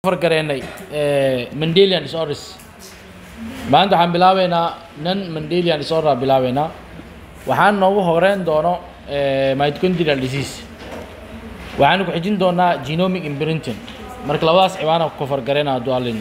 fargareenay mandelian disorders maanta waxaan bilaabeynaa non mandelian disorder bilaabeynaa waxaan noogu horeyn doono mitochondrial disease waxaan ku xijin doonaa genomic imprinting marka labadaas cibaana ku fargareena hadduu allin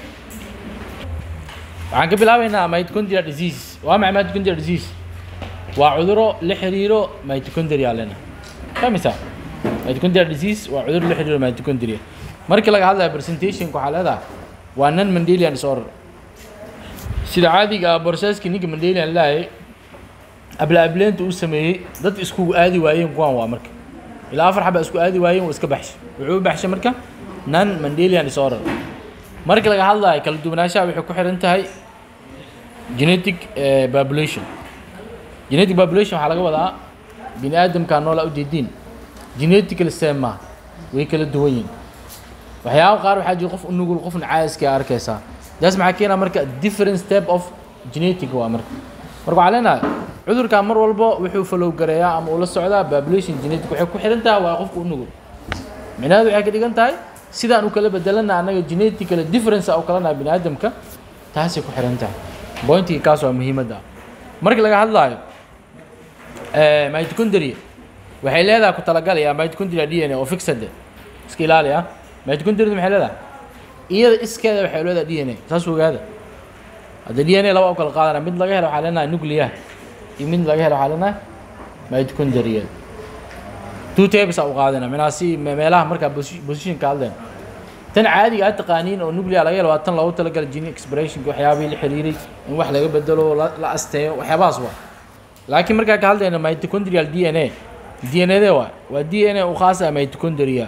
waxaan ka bilaabeynaa mitochondrial disease waa maxay mitochondrial disease waa cuduro la xiriiro mitochondria lena famisa mitochondrial disease waa cuduro la xiriiro mitochondria markii laga hadlayo presentationka waxaa leedahay waa non mandelian disorder sida caadiga ah borsaskii ninka mandelian laayay abla-ableenta uu sameeyey dad iskugu aadi waayeen kuwan waa marka ilaa afar xaba isku aadi waayeen waa iska baxshay wuxuu u baxshay marka non mandelian disorder marka laga hadlayo kala duwanaanshaha waxay ku xiran tahay genetic population genetic population waxaa laga wadaa bini aadamkaa noolaa ujeediin genetical sema way kala duwan yihin waxyaaba qaar waxaa jira qof u nugul qofna caayiska arkaysaa daas maxaa keenaa marka different step of genetic waa marka marka waxaa leenahay cudurkan mar walbo wuxuu follow gareeyaa ama ula socdaa population genetic waxay ku xiran tahay waa qofka u nugul micnaheedu waxay ka dhigan tahay sidaan u kala bedelana annaga genetically difference u kala nahay bini aadamka taasay ku xiran tahay pointiga kaas waa muhiimadda markii laga hadlaayo mitochondria waxay leedahay ku talagalaya mitochondria d n a oo fixed iska ilaali ah mitochondriadu maxay leedahay iyada iskeeda waxay leedahay d n a saas ogaada hadda d n a laba u kala qaadana mid laga helo waxaa leenahay nuclear iyo mid laga helo waxaa leenahay mitochondria two types u qaadana minaa si meelaha markaa position ka hadleen tan caadiga aad taqaaniin oo nuclear laga helo waa tan loogu talagalay gene expression waxyaabihii la xiriiray in wax laga bedelo la asteeyo waxyaabahaas waa laakiin markaa ka hadlayna mitochondrial d n a d n a de waa waa d n a u khaas ah mitochondria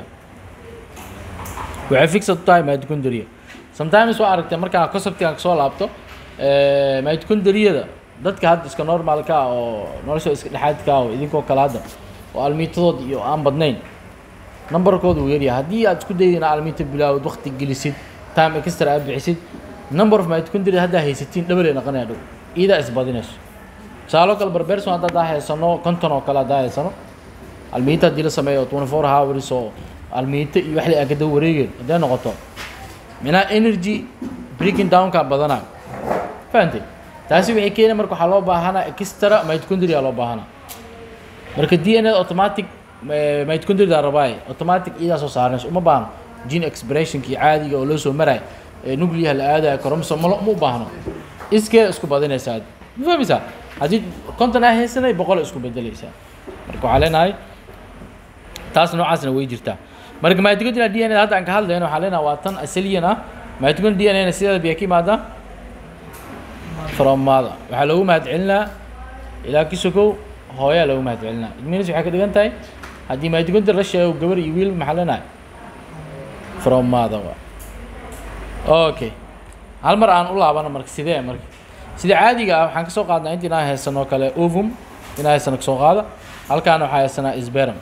waxay fixed u tahay mitochondria sometimes waa aragtay markaa conceptigan kasoo laabto mitochondriyada dadka hadda iska normalka ah oo nolosha iska dhexaadka ah oo idinkoo kale hadda oo almiitadood iyo aan badnayn numberkooda uu yaryahay haddii aad isku dayda inaad almiita bilaawd waqti gelisid time extra aad bixisid number of mitochondria haddaa haysatiin dhabalay naqanaya dhow iidaa isbadinayso tusaaloo kale barberson haddaa haysano konton oo kale haddaa haysano almiita haddii la sameeyo twenty four hours oo almiita iyo waxle aan kada wareegeen hadday noqoto minaa energy breaking downka badanaa fahantay taasi waxay keenay marka waxaa loo baahanaa extra mitochondria loo baahanaa marka d n a automatic mitochondria rabaaye automatic iyadaa soo saaranayso uma baahno gene expressionkii caadiga oo loo soo marayo ee nuclear la aadayo chromosome malo uma u baahno iskeeda isku badinaysaa ma fahmaysaa haddii konton aa haysanay boqol isku bedelaysaa marka waxaa leenahay taas noocaasna way jirtaa marka mitochondrial d n a hadda aan ka hadlayno waxaa leenahay waa tan asaliyan ah mitochondrial d n a sideeda biyaa ka imaadaa from mother waxaa loogu mahadcelinaa ilaa kisokow hooyaa loogu mahadcelinaa idminis waxay ka dhigan tahay haddii mitochondrial la sheego gabar iyo wiil maxaa leenahay from mother wa okay hal mar aan u laabano marka sidee marka sida caadiga ah waxaan kasoo qaadnaa inta inaan haysanoo kale ovum inaan haysano kasoo qaada halkaana waxaa haysanaa sberum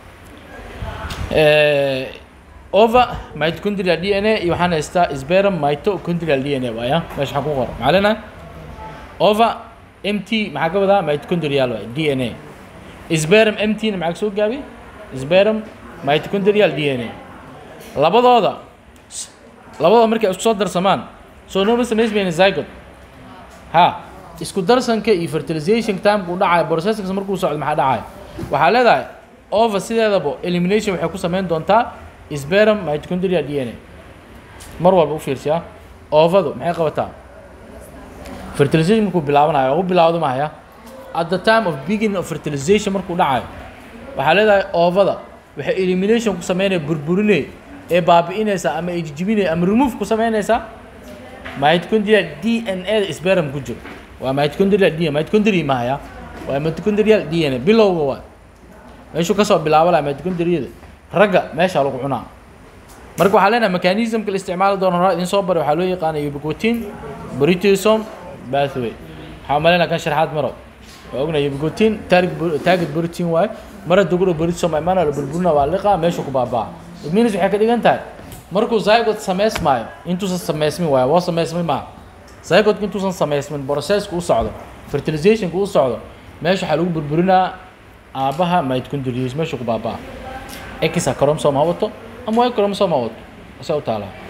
over mitochondrial d n a iyo waxaan haystaa sberum mitochondrial d n a waaya meesha waxaan ku qora maxaa leenahay over m t maxaa ka wadaa mitochondrial waay d n a sberum m t na maxaa kasoo gaabi sberum mitochondrial d n a labadooda labadooda markay isku soo darsamaan soo nooma samaysmayna zygot ha isku darsanka iyo fertilization timeka u dhacayo processes markuu socdo maxaa dhacayo waxaa leedahay over sideedaba elimination waxay ku samayn doontaa sberum mitochondrial d n a mar walba u fiirsiyaa ovadu maxay qabataa fertilization markuu bilaabanayo u bilaawdo mahaya at the time of beginning of fertilization markuu dhacayo waxaa leedahay ovada waxay elimination ku sameynaya burburinay ee baabi'inaysaa ama ay jijibinay ama remove ku sameynaysaa mitochondrial d n a da sberum ku jiro waa mitochondrial d n mitochondria mahaya waa mitochondrial d n a bilowga waa meeshuu kasoo bilaabo laha mitochondriada ragga meesha lagu cunaa marka waxaa leenahay mechanismka la isticmaali doono horaa idin soo baray waxaa loo yaqaana ubigotin britison bathway waxaa umaleynaa kan sharxaad maro waa ognahay ubigotin target protein waaye mara duguro britison imana la burburina waa liqa meeshu ku baabaa idminis waxay ka dhigan tahay markuu zygot samaysmaayo intuusan samaysmin waayo waa samaysmay maaha zygotka intuusan samaysmin processka u socdo fertilizationka u socdo meesha waxaa lagu burburinaa aabbaha mitochondrias meesha ku baabaa x chromosome ha wato ama y chromosome ha wato ase u taalaa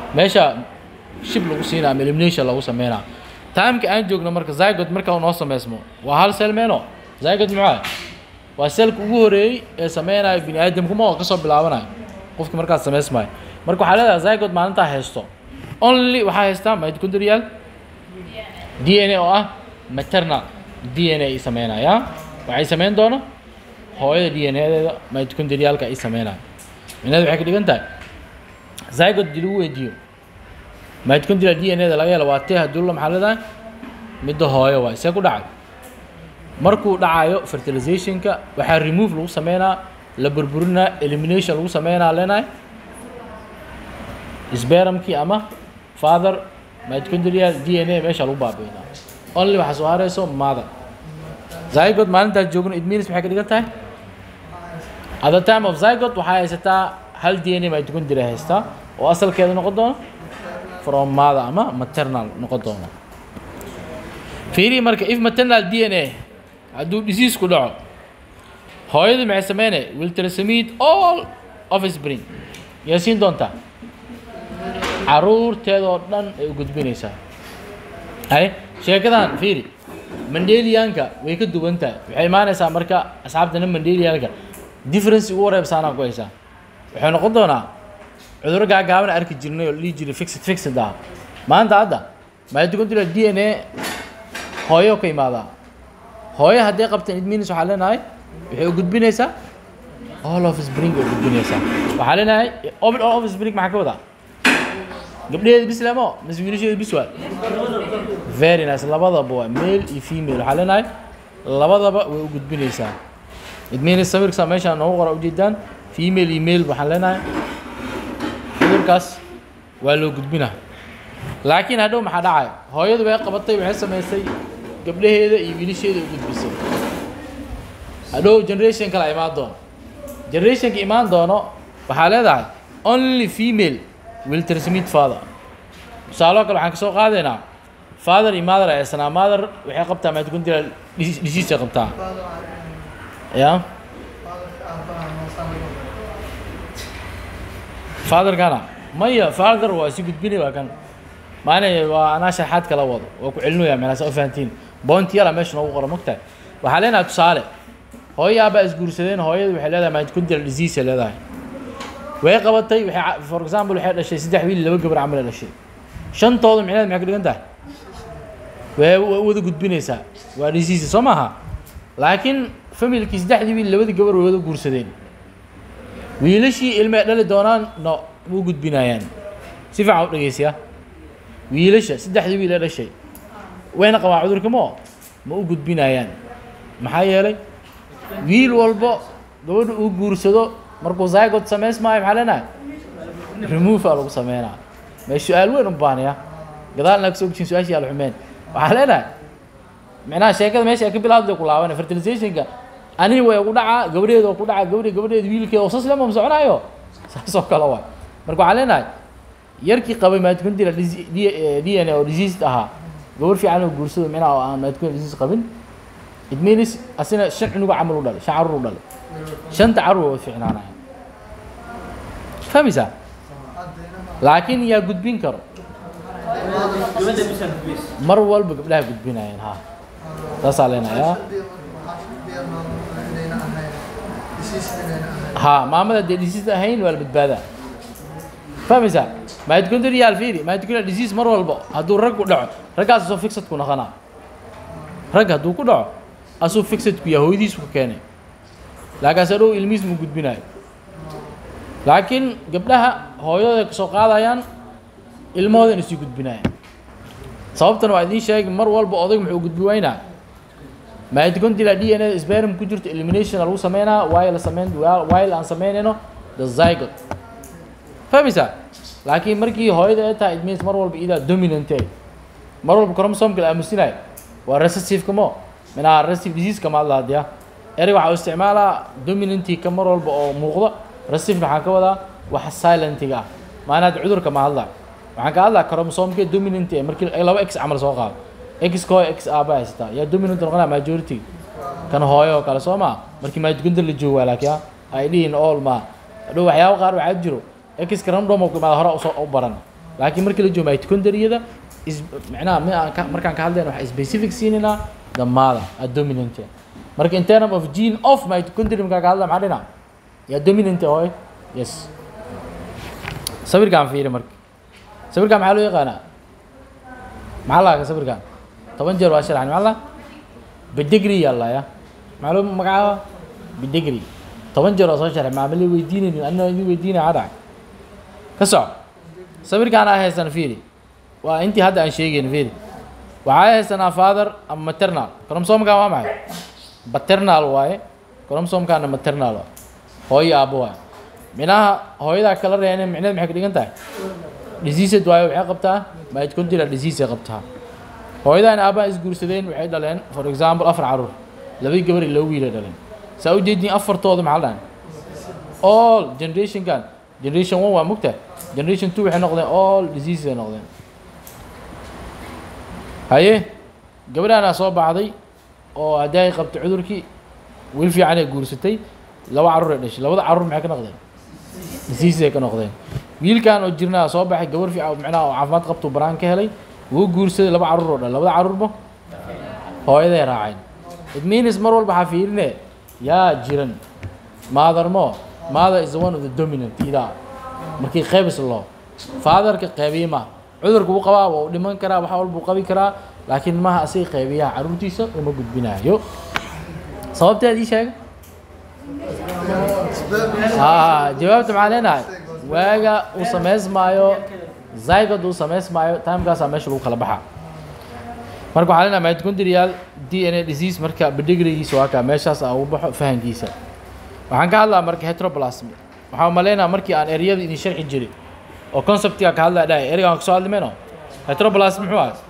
meesha shib lagu siinaa ama elimination lagu sameynaa timeka aan joogno marka zygot marka uu noo sameysmo waa hal sel meeno zygot muxuu ah waa selka ugu horeeyey ee sameynayo bini aadamkuma oo kasoo bilaabanayo qofki markaas sameysmayo marka waxaa leedahay zygot maalintaa haysto only waxaa haystaa mitochondrial d n a oo ah maternal d n a ay sameynaya waxay sameyn doona hooyada d n a-deeda mitochondrialka ay sameynayo micnaheedu waxay ka dhigan tahay zygot dii lagu weydiiyo mitochondrial d n a da laga helo waa tee hadulla maxaa leedahay midda hooyo waay see ku dhacay markuu dhacayo fertilizationka waxaa remove lagu sameynaa la burburinaa elimination lagu sameynaa leenahay spermkii ama father mitochondrial d n a meesha lagu baabiinaa only waxaa soo hareyso mother zygot maalintaas joogno it means maxay ka dhigan tahay at the time of zygot waxaa haysataa hal d n a mitochondria haystaa oo asalkeeda noqon doona from mother ama maternal noqon doona fiiri marka if maternal d n a hadduu disease ku dhaco hooyadu maxay sameynay will transmit all of spring yaa siin doontaa caruurteedoo dhan ay u gudbinaysaa hay sheekadan fiiri mandelianka way ka duwan tahay waxay imaanaysaa marka asxaabtana mandelianka difference ugu wareebsaanaa ku haysaa waxay noqon doonaa cudurro gaagaaban arki jirnay oo la dhihi jiray fixed fixed ah maanta hadda mitochondrial d n a hooyo ka imaadaa hooyo hadday qabteen idminis waxaa leenahay waxay u gudbinaysaa all of spring ay u gudbinaysaa waxaa leenahay all of spring maxaa ka wadaa gabdhaheeda bis lemo mise wiilasheeda bis waa very nice labadaba waa male iyo female waxaa leenahay labadaba way u gudbinaysaa idminis sawirka meeshaan noogu qora ujeedaan female iyo male waxaan leenahay cudurkaas waa loo gudbinaa laakiin hadhow maxaa dhacaya hooyadu way qabatay waxay samaysay gabdhaheeda iyo wiilasheeda u gudbisay hadhow generation kale imaan doono generationka imaan doono waxaa leedahay only female will transmit father tusaaloo kale waxaan kasoo qaadaynaa father iyo mother ay sanaa mother waxay qabtaa mitochondrial disease ay qabtaa ya fatherkana maya father waa si gudbinay waa kan maana waa anaa sharaxaad kala wado waa ku celinaya meelaas u fahantiin bointi yala meesha noogu qora mogtahay waxaa leenahay tusaale hooyo aabaa isguursadeen hooyadu waxay leedahay mitochondrial disease ay leedahay way qabatay waxay for example waxay dhashay saddex wiil laba gabar camal ay dhashay shantooda micnaheed maxay ka dhigan tahay way way wada gudbinaysaa waa disease soo maaha laakiin familkii saddexdii wiil labadii gabar way wada guursadeen wiilashii ilmay dhali doonaan no ma u gudbinayaan si fiican u dhegeysiya wiilasha saddexdii wiil ee dhashay wayna qabaan cudurka moo ma u gudbinayaan maxaa yeelay wiil walbo gabadha uu guursado markuu zygot samaysmaayo maxaa leenahay remove aa lagu sameynaa may su-aal weyn u baanaya gadaalna kasoo gujin su-aashii al xumeen waxaa leenahay micnaha sheekada meesha ay ka bilaabday ku laabanay fertilizationka anihi way ugu dhacaa gabadheeda oo ku dhacaa gabadhe gabadheeda wiilkeeda oo saslema ma soconaayo saasoo kale waay marka waxaa leenahay yarkii qabay mitochondrial d n a oo diseased ahaa gabar fiican oo guursado micnaha oo aan mitochondrial disease qabin it means asina shan cunuga camal u dhalay shan carruur u dhalay shanta carruur way fiicnaanaya fahmaysaa laakiin yaa gudbin karo mar walba gabdhaha gudbinayeen ha saasaa leenayaa ha maamada dee disease ahayn waa la badbaadaa fahmaysaa mitochondrial fiiri mitochondrial disease mar walba hadduu rag ku dhaco raggaas asoo fixed ku noqonaa rag hadduu ku dhaco asuu fixed ku yahay hooyadiisu ka keenay laakaas adhow ilmihiis mu gudbinayo laakiin gabdhaha hooyadooda kasoo qaadayaan ilmahoodan isii gudbinayaan sababtan waa idiin sheegay mar walba odayg muxuu gudbi weynaa mitochondrial d n a sperm ku jirto elimination lagu sameynaa waayo la sameyn waayo aan sameynayno the zygot fahmaysaa laakiin markii hooyada ay tahay it means mar walba idaa dominant ay mar walba chromosomka la aamusinayo waa recessive kamo minaa recessive disease kama hadla hadiya erey waxaa u isticmaalaa dominanti ka mar walba oo muuqda recessive waxaan ka wadaa wax silentiga ah maanaad cudurka ma hadla waxaan ka hadlaa chromosomka dominant ee markii ay laba x camal soo qaado x ka hooyo x aaba haysataa yaa dominant noqonaa majority kan hooyo oo kale soo maa markii mitochondrial la joogo waa laakiin ay dhihin all ma hadhow waxyaabo qaar waxaa jiro x random oo imaada hore usoo u baran laakiin markii la joogo mitochondriada is macnaha mi aan ka markaan ka hadlayna waxaa specific siinaynaa the mother a dominant marka in term of gene of mitochondria markaan ka hadla maxaa dhina yaa dominant hooy yes sawirkaan fiiri marka sawirkaan maxaa loo yaqaanaa maxaa lahaa sawirkaan toban jeer waa sharaxan maxaa la bidigri yaa laaya maxaa loo magacaaba bidigri toban jeer waa soo sharxay maamali weydiinaynin anina idin weydiinaya cadhac ka soco sawirkaan aa haysan fiiri waa intii hadda aan sheegayn fiiri waxaa haysanaa father ama maternal chromosomkan waa maxay paternal waaye chromosomkaana maternal waaye hooyo aabbo waaye minaha hooyadaa kala reene micneed maxay ka dhigan tahay diseased waayo waxay qabtaa mitochondrial disease ay qabtaa hooyadaan aabbaha isguursadeen waxay dhaleen for example afar caruur labadii gabar iyo laba wiilay dhaleen saa u jeedin afartooda maxaa la dhahan all generationkan generation one waa mugta generation two waxay noqdeen all diseases ay noqdeen haye gabadhaanaa soo baxday oo haddii ay qabtay cudurkii wiil fiican ay guursatay laba carruur ay dhashay labada carruur maxay ka noqdeen diseases ay ka noqdeen wiilkan oo jirnaa soo baxay gabar fiican macnaha oo caafimaad qabtuu banaan ka helay wuu guursaday laba carruur oo dhan labada carruurba hooyaday raaceen it means mar walba waxaa fiirine yaa jiran mother mo mother is the one of the dominant idaa markii qaybis loo fatherka qaybiye ma cudurka uu qabaa waa u dhiman karaa wax walba uu qabi karaa laakiin maha asiga qaybiyaha carruurtiisa uma gudbinayo sababteed ii sheega aa jawaabta maxaa leenahay waaga uu samaysmaayo zygod uu samaysmaayo timekaasaa meesha lagu kala baxaa marka waxaa leenahay mitochondrial d n a disease marka bidigrigiisa waa kaa meeshaas aa ugu baxo fahankiisa waxaan ka hadlaa marka heteroplasm waxaa umaleynaa markii aan ereyada idin sharxi jiray oo conceptiga ka hadlaa dhahay ereygaan kasoo hadli mayno heteroplasm muxuu ahay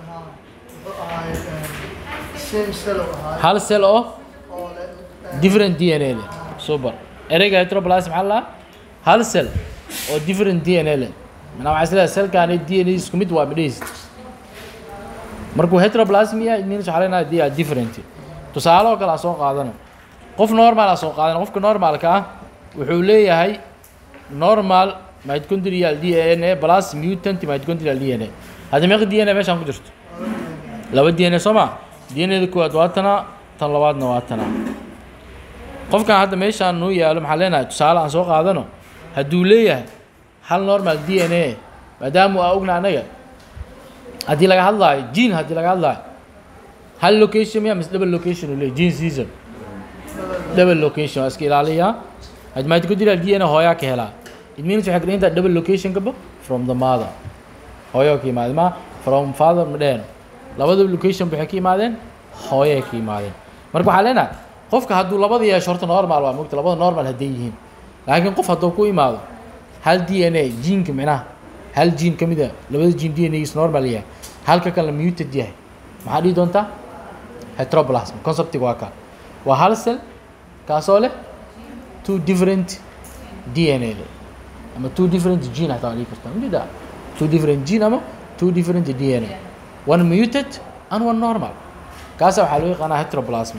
same cell oo ahaa hal cell oo oo leh different d n a leh super ereyga heteroplasm maxaa la hal cell oo different d n a leh manaa waxaa isleedahay cellkaani d n a isku mid waa midhahiis markuu heteroplasm yahay it means waxaa leenahay they are different tusaale oo kale aan soo qaadano qof normal aan soo qaadano qofka normalka ah wuxuu leeyahay normal mitochondrial d n a plus mutant mitochondrial d n a hadda meeqa d n a meeshaan ku jirto laba d n a soo ma d n a da koowaad waa tana tan labaadna waa tana qofkan hadda meeshaan noo yaalo maxaa leenahay tusaale aan soo qaadano hadduu leeyahay hal normal d n a maadaama aa ogna anaga haddii laga hadlaayo gene haddii laga hadlaayo hal location miya mise double location uu leeyahy gene season double location waa iska ilaaliyaa had mitochondrial d n a hooyaa ka helaa it means waxay ka dhigan tahay double location kaba from the mother hooyo ka yimaadeen ma from father ma dheheno labada location waxay ka yimaadeen hooyay ka yimaadeen marka waxaa leenahay qofka hadduu labada yeesho horta normal waa mogta labada normal hadday yihiin laakiin qof hadduu ku imaado hal d n a geneka micnaha hal gene ka mid a labada gene d n a is normal yahay halka kalena muted yahay maxaa dhihi doontaa heteroplasm conceptiga waa kaa waa hal cell kaasoo leh two different d n a leh ama two different gene hataa waa dhihi kartaa majeedaa two different gene ama two different d n a one muted and one normal kaasa waxaa loo yaqaanaa heteroplasm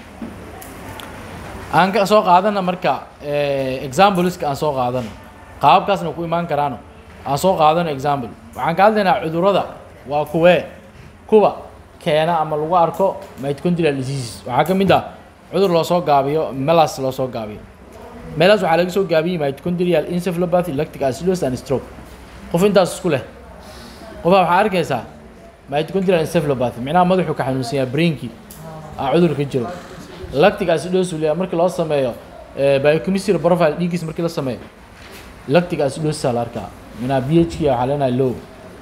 aan ka soo qaadana marka exampleska aan soo qaadano qaababkaasna ku imaan karaano aan soo qaadano example waxaan ka hadlaynaa cudurrada waa kuwee kuwa keena ama lagu arko mitochondrial diseases waxaa ka mid ah cudur loo soo gaabiyo melas loo soo gaabiyo melas waxaa laga soo gaabiyey mitochondrial encephalopathy lactic acidosis and stroke qof intaas isku leh qofaa waxaa arkaysaa mitochondrial encephalopathy micnaha madaxuu ka xanuunsan yahay brainkii aa cudur ka jiro lactic acidosis uu leeyahay markii loo sameeyo biochemistry profile dhiiggiis markii la sameeyo lactic acidosis aa la arkaa minaa b h k waxaa leenahay low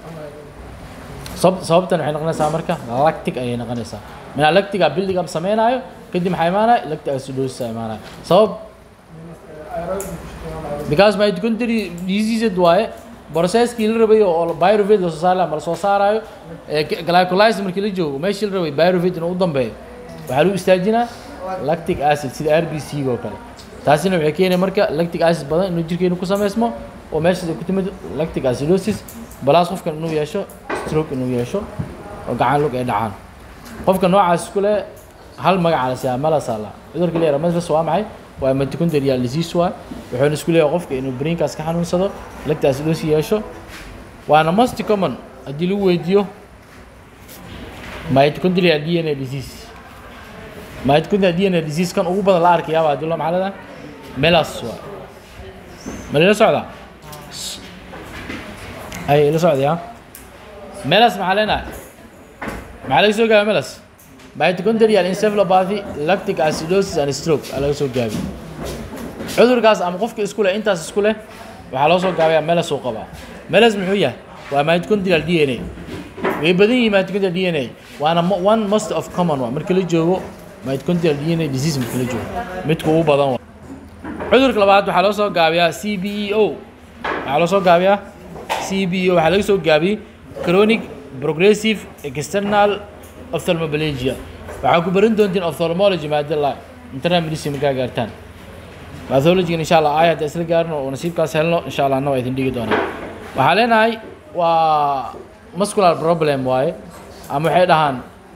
sabab sababtan waxay noqonaysaa marka lactic ayay noqonaysaa minaa lactiga building up sameynaayo kadib maxaa imaanaya lactic acidosis aa imaanaya sabab because mitochondria diseased waaye processkii la rabay oo pyruvate lasoo saari lahaa ma lasoo saaraayo glycolysis markii la joogo meeshii la rabay pyruvate inuu u dambeeyo waxaa lagu istaajinaa lactic acid sida r b c oo kale taasina waxay keenaya marka lactic acid badan inuu jirkeenu ku sameysmo oo meeshaas ay ku timid lactic acidosis balaas qofkan inuu yeesho stroke inuu yeesho oo gacan lug ay dhacaan qofka noocaas isku leh hal magaca la siyaa malasala cudurka la yaraha maslas waa maxay waa mitochondrial disease waa wuxuuna isku leeyahay qofka inuu brainkaas ka xanuunsado lactic acidosis yeesho waana most common haddii lagu weydiiyo mitochondrial d n a disease mitochondrial d n a disease kan ugu badan la arkayaaba haddii loo maxaa leedahay melas waa ma lala socdaa ay ila socdaya melas maxaa leenahay maxaa laga soo gaaba melas mitochondrial encephalopathy lactic acidosis and stroke aa laga soo gaabi cudurkaas ama qofka isku leh intaas isku leh waxaa loo soo gaabayaa melas uu qabaa melas muxuu yahay waa mitochondrial d n a way badan yihiin mitochondrial d n a waana mo- one most of common waa marka la joogo mitochondrial d n a disease marka la joogo midka ugu badan waa cudurka labaad waxaa loo soo gaabiyaa c b e o waxaa loo soo gaabiyaa c b e o waxaa laga soo gaabiyey chronic progressive external ophthalmoplegia waxaa ku baran doontiin ophthalmology maadala internal medicine markaa gaartaan pathology insha allah aayad isla gaarno oo nasiibkaas helno insha allah anna waa idin dhigi doonaa waxaa leenahay waa muscular problem waaye ama waxay dhahaan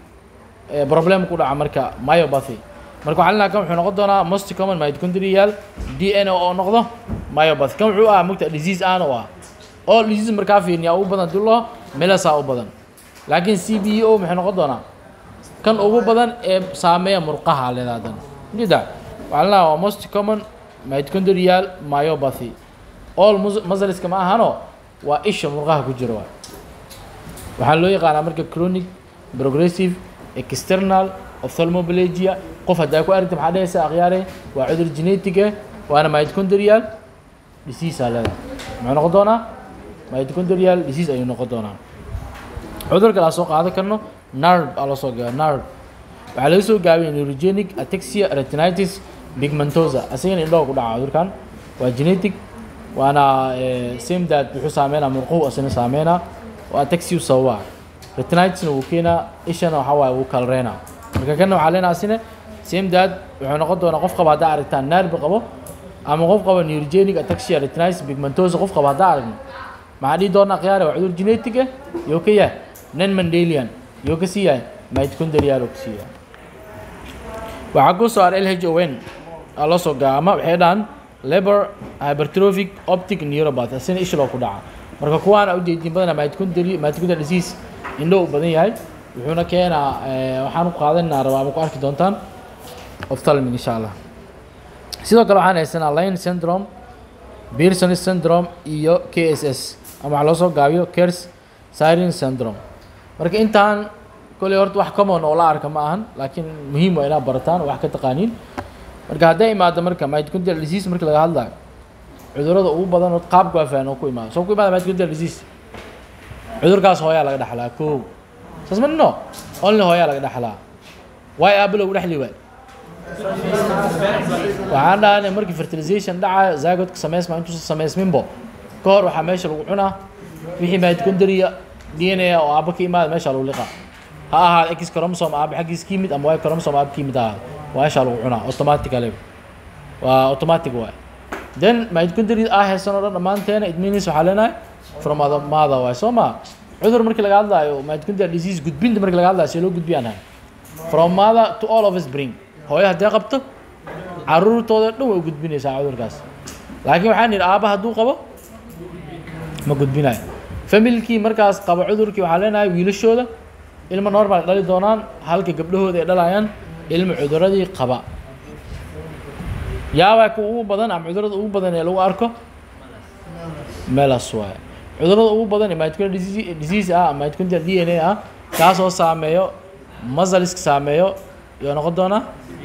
eh, problem ku dhaca marka myopathy marka waxaa leenahay kan wuxuu noqon doonaa most common mitochondrial d n a oo noqdo myopathy kan wuxuu ah mugta disease aan u ah all disease markaa fiirniya ugu badan dulo melasa u badan laakiin c b e o maxay noqon doonaa kan ugu badan ee saameeya murqaha leedaadan jida waxaa leenahay waa most common mitochondrial myopathy all mus- muscleska ma ahano waa isha murqaha ku jira waay waxaa loo yaqaanaa marka chronic progressive external ophthalmoplegia qof haddaa ku aragta maxaa dhehaysa akhyaare waa cudur genetic eh waana mitochondrial disease aa leedahay muxuu noqon doonaa mitochondrial disease ayuu noqon doonaa cudurka la soo qaadan karno nard aa loo soo gaaba nard waxaa laga soo gaabiyay neurogenic ataxia retinitis pigmentosa asagana indhaha ku dhaca cudurkan waa genetic waana eh, same that wuxuu saameynaa murquhu asina saameynaa oo ataxia sababa retinitisna wuu keenaa ishana waxaa waaye wuu kalreynaa marka kana waxaa leenaha asina same that wuxuu noqon doonaa qof qaba haddaa aragtaan naarbi qabo ama qof qaba neurogenic ataxia retinitis pigmentosa qof qaba haddaa aragno maxaa dhihi doonaa khiyaare waa cudur genetic ah yoo ka yahay nen mandelian yoo ka sii yahay mitochondrial oo ka sii yahay waxaa ku soo ar lhown aa loo soo gaama waxay dhahaan labor hypertrophic optic neuropathy asina isha loo ku dhaca marka kuwaana ujeedin badanaa mitochondri mitochondrial disease indho u badan yahay wuxuuna keenaa eh, waxaan ku qaadanaa rabaa ama ku arki doontaan ophthalmic insha allah sidoo kale waxaan haysanaa line syndrome Pearson syndrome iyo KSS ama waxaa loo soo gaabiyo Kers Siren syndrome marka intaan koley horta wax common oo la arka ma ahan laakiin muhiim waa inaad barataan oo wax ka taqaaniin marka hadday imaado marka mitochondrial disease marka laga hadlayo cudurrada ugu badan oo qaabka waa fahan oo ku imaado soo ku imaada mitochondrial disease cudurkaas hooyaa laga dhaxlaa kow saas ma dhino only hooyaa laga dhaxlaa waay aabba lagu dhexli waay waxaan dhahanay markii fertilization dhaca zygotka samaysma intuusan samaysminbo ka hor waxaa meesha lagu cunaa wixii mitochondria d n a oo aabba ka imaada meesha lagu liqaa ha ahaado x chromosome aabba xaggiis ka yimid ama y chromosome aabba ka yimid ha ahaado waa meesha lagu cunaa automatically waa automatic waay then mitochondria ah haysan oo dhan dhammaanteena it means waxaa leenahay from other mother waay soo ma cudur markii laga hadlaayo mitochondrial disease gudbinta markii laga hadlaayo see loo gudbiyaan hay from mother to all of us bring hooyo haddii qabto caruurtooda dhan way u gudbinaysaa cudurkaas laakiin waxaan yidhi aabba hadduu qabo ma gudbinayo familkii markaas qaba cudurkii waxaa leenahay wiilashooda ilmo normal dhali doonaan halka gabdhahooda ay dhalayaan ilmo cuduradii qaba yaabaa kuwa ugu badan ama cudurada ugu badan ee lagu arko melas waaye cudurada ugu badan ee mitochondrial disease- disease ah ama mitochondrial d n a ah kaasoo saameeyo muscleska saameeyo iyo noqon doonaa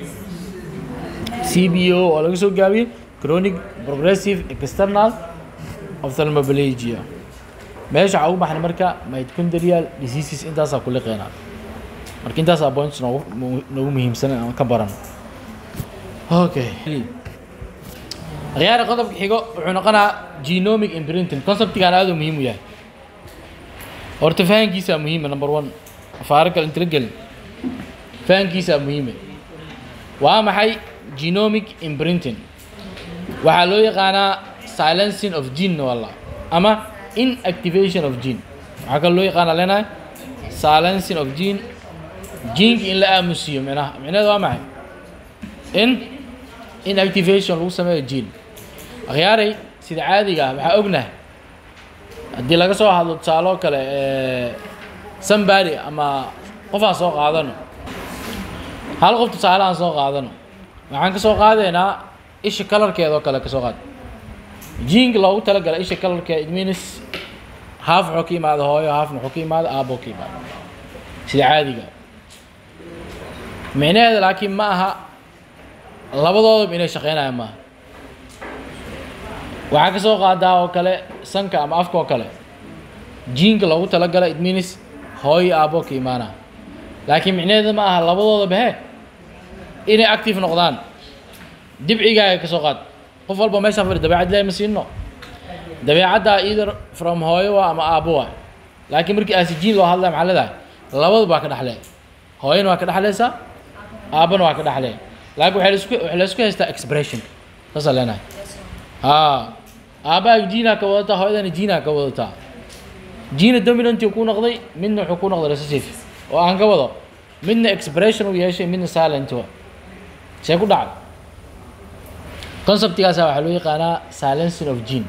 CBO oo laga soo gaabiyey chronic progressive external ophthalmoplegia meesha waxaa ugu baxnay marka mitochondrial diseases intaasaa ku liqeena marka intaasaa points noogu mu- noogu muhiimsan aan ka baran okay khiyaari qodobka xigo wuxuu noqonaa genomic imprinting conceptigan aad u muhiim u yahay horta fahankiisaa muhiima number one afaaro kale intala gelin fahankiisaa muhiime waa maxay genomic imprinting waxaa loo yaqaanaa silencing of gene walla ama inactivation of gene waxaa kaloo loo yaqaanaa leenahay silencing of gene geneki in la aamusiyo micnaha micnaheedu waa maxay in inactivation lagu sameeyo gene akhyaaray sida caadiga ah waxaa ognahay haddii laga soo hadlo tusaaloo kale somebody ama qof aan soo qaadano hal qof tusaale aan soo qaadano waxaan ka soo qaadaynaa isha kalarkeeda oo kale ka soo qaad jiinka loogu talagalay isha kalarkeeda it means haaf wuxuu ka yimaada hooyo haafna wuxuu ka yimaada aabbo ka yimaada sida caadiga micnaheeda laakiin ma aha labadoodaba inay shaqeynayaan maaha waxaa ka soo qaadaa oo kale sanka ama afka oo kale jiinka loogu talagalay it means hooyo aabbo ka imaana laakiin micnaheeda ma aha labadoodaba he inay active noqdaan dibcigaaga ka soo qaad qof walba meeshaan fadhi dabeecad ilaahi ma siino dabeecaddaa either from hooyo waa ama aabbo waa laakiin markii aasijiin loo hadlaya maxaa leedahay labadu baa ka dhexlee hooyana waa ka dhexleysaa aabbana waa ka dhexlee laakiin waxay laisku waxay laisku haystaa expression saasaa leenahay haa aabbahaaga jiinaa ka wadataa hooyadana jiinaa ka wadataa jiina dominantii ku noqday midna wuxuu ku noqday recessive oo aan ka wado midna expression uu yeeshay midna silent wa see ku dhacay conceptigaasa waxaa loo yaqaanaa silencing of gene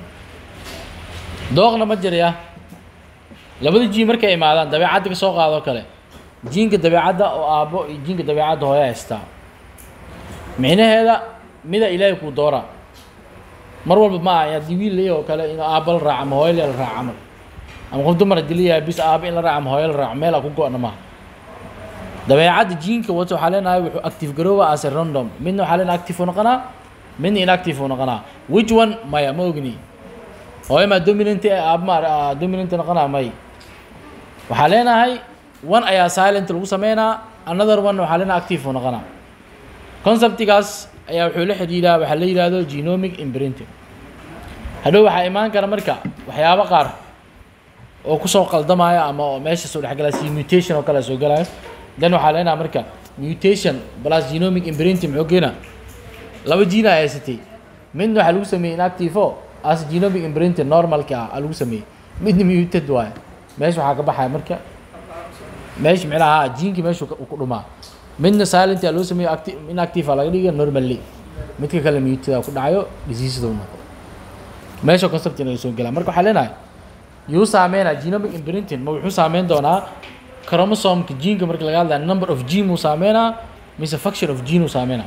dooqna ma jiraya labada jiin markay imaadaan dabeecadda ka soo qaadoo kale jiinka dabeecadda oo aabbo iyo jiinka dabeecadda hooya haystaa micnaheeda mida ilaahay kuu doora mar walba ma aha haddii wiil leeyahay oo kale in aabba la raaco ama hooyo la raaco camal ama qof dumar haddii leeyahay bis aabba in la raaco ama hooyo la raaco meel a ku go-na maaha dabeecadda jiinka wato waxaa leenahay wuxuu active garooba as a random midna waxaa leenahay active uu noqonaa midna inactive uu noqonaa which one maya ma ogni hooyo maa dominant ee aabba ma dominant noqonaa may waxaa leenahay one ayaa silent lagu sameynaa another one waxaa leenahay active uu noqonaa conceptigaas ayaa wuxuu la xidhiidhaa waxaa la yidhaahdo genomic imprinting hadhow waxaa imaan kara marka waxyaabo qaar oo kusoo qaldamaya ama oo meesha soo dhexgalaya si mutation oo kale soo galayo then waxaa leenaha marka mutation plus genomic imprinting muxuu keenaa laba jiina haysatay midna waxaa lagu sameeyey inactive o as genomic imprinting normalka ah aa lagu sameeyey midna muted waayo meesha waxaa ka baxaya marka meesha micnaha jiinkii meeshu ku dhumaa midna silent aa loo sameeyo acti inactive aa laga dhiga normally midka kale muted aa ku dhacayo diseaseda u noqo meesha concept inaga soo gelaa marka waxaa leenahay yuu saameynaa genomic imprinting ma wuxuu saameyn doonaa chromosomka geneka marka laga hadlaya number of gene muu saameynaa mise function of gene uu saameynaa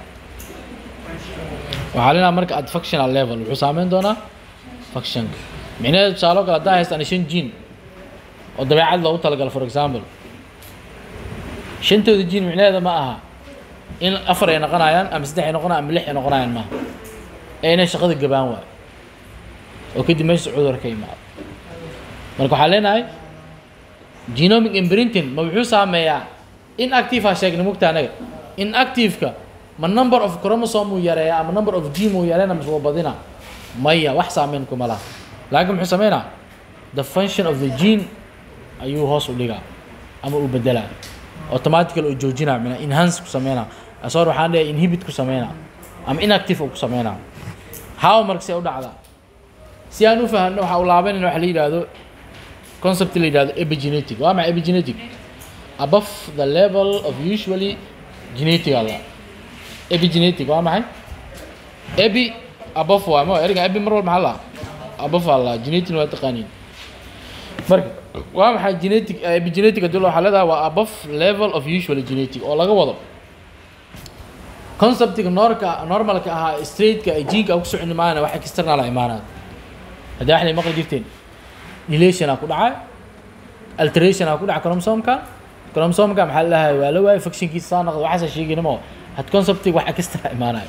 waxaa leenaha marka at functional level wuxuu saameyn doonaa functionka micnaheedu tusaalo kale haddaa haystaan shan gene oo dabeecad loogu talagalo for example shantooda gene micnaheeda ma aha in afar ay noqonayaan ama saddex ay noqonayaan ama lix ay noqonayaan maaha ee inay shaqada gabaan waayo oo kadib meesha cudur ka imaado marka waxaa leenahay genomic imprinting ma wuxuu saameeyaa inactive ha sheegna mugta anaga inactiveka ma number of chromosome uu yareeya ama number of gene uu yareena mise waa badina maya wax saameyn kuma laha laakiin muxuu sameynaa the function of the gene ayuu hoos u dhigaa ama uu bedelaa automatical oo joojinaa mina enhance ku sameynaa asoor waxaan leeyahay inhibit ku sameynaa ama inactive uu ku sameynaa how marka see u dhacdaa si aan u fahanno waxaa u laabanayna waxa la yidhaahdo concept la yidhahdo epigenetic waa maxay epigenetic above the level of usually genetic alla epigenetic waa maxay epi above waa ma erga epi mar walba maxaa la above alla genetic waa taqaaniin marka waa maxay genetic epigenetic hadii waxaa leedahay waa above level of usually genetic oo laga wado conceptiga noorka normalka ahaa straightka ay jiinka ku soconi maana wax external a imaanaya haddii waxnay maqli jirteen dilation aa ku dhacay alteration aa ku dhacay chromosomka chromosomka maxaa la dhahay waa la waayay functionkiisa saa noqda waxaasa sheeginimo had conceptiga wax extra imaanayo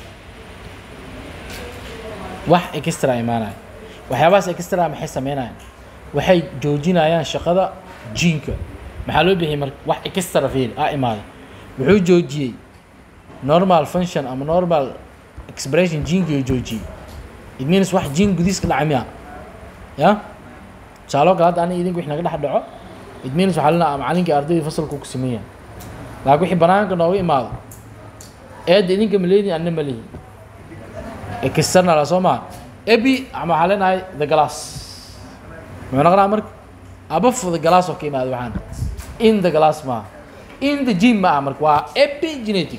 wax extra imaanayo waxyaabahaas extra maxay sameynayaan waxay joojinayaan shaqada jiinka maxaa loo bixiyay marka wax extra fiil aa imaaday wuxuu joojiyey normal function ama normal expression jiinkii joojiyey it means wax jiin gudiiska dhacay miya ya tusaalo kale hadda aniga idinku wix naga dhex dhaco it means waxaa lena macalinkii ardaydii fasalku ku sameeya laakiin wixii banaanka nooga imaado eedda idinka maleydin anna malehi external soo maa ebi ama waxaa leenahay the glass muxuu noqonaa marka above the glass oo ka imaado waxaan in the glass maaha in the gene ma ah marka waa epigenetic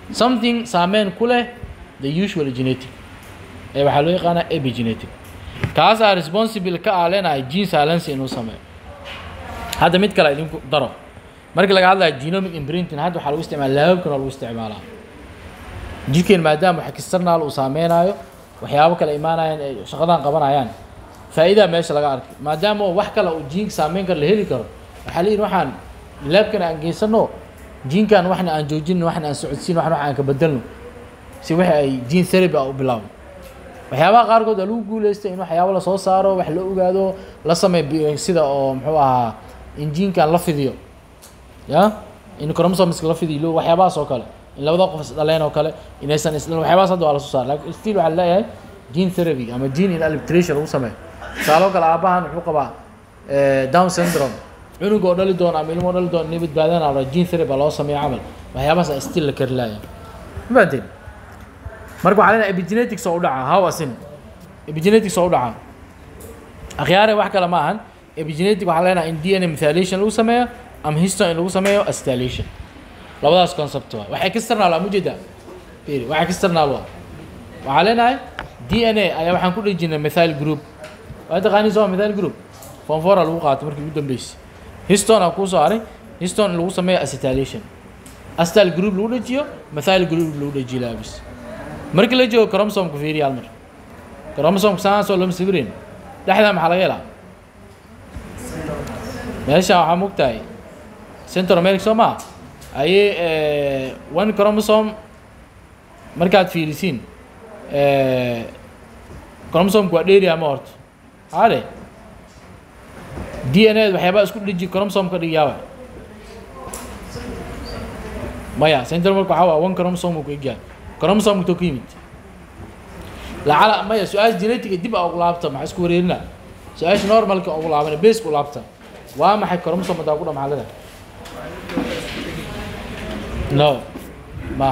something saameyn ku leh the usual genetic ee waxaa loo yaqaanaa epigenetic kaasaa responsible ka ah leenahay gene silence inuu sameeyo hadda mid kale idinku daro markii laga hadlayo genomic imprinting hadda waxaa lagu isticmaala laababkan waa lagu isticmaalaa jirkeen maadaama wax external uu saameynayo waxyaabo kale imaanayaan ay shaqadan qabanayaan faa'iidaa meesha laga arkay maadaama wax kale uu jiinka saameyn karo la heli karo waxaa leeyihin waxaan laabkan aan geysano jiinkan waxna aan joojino waxna aan socodsiin waxna wax aan ka bedelno si wixii ay gene therapy ah u bilaawno waxyaabaha qaarkood waa lagu guuleystay in waxyaabo lasoo saaro wax la ogaado la sameeyo sida oo muxuu ahaa in jiinkan la fidiyo ya in chromosomeska la fidiyo waxyaabahaas oo kale in labada qof isdhaleen oo kale inaysan isdhalin waxyaabahaas hadda waa lasoo saara lakin still waxaa leeyahay gene therapy ama gene in albitration lagu sameeyo tusaalo kale aabahan wuxuu qabaa down syndrome cunug oo dhali doona ama ilmo oo dhali doona inay badbaadaan ala gene therapy baa loo sameeyo camal waxyaabahaas still la kari laaya ma fahanteen marka waxaa leenahay epigenetics oo u dhaca how asin epigenetics oo u dhaca akhyaare wax kale ma ahan epigenetic waxaa leenahay in dna methylation lagu sameeyo ama histone in lagu sameeyo acetylation labadaas concept waa wax external waa mujeeda fiiri wax external waa waxaa leenahay dna ayaa waxaan ku dhejinay methyl group waa taqaaniin soo methyl group fonfora lagu qaatay markii ugu dambeysay histone aa kuu soo haray histone in lagu sameeyo acetylation acetyl group lagu dhejiyo methyl group lagu dhejiyo laabis markii la joogo chromosomka fiiriya hal mar chromosomka saasoo lama sawirin dhexdaa maxaa laga helaa meesha waxaa mogtahay central america soo maa ayay one chromosome markaad fiirisiin chromosomka waa dheeri ama horta ade d n a waxyaabaa isku dhiji chromosomka dhigayaaba maya central america waxaa waa one chromosome uu ku egyahay chromosome to ku yimid lacala maya su-aasha genetica dib a ugu laabta maxaa isku wareerina su-aasha normalka ugu laabana baseka u laabta waa maxay chromosome hadaa ku dha maxaa leedahay no ma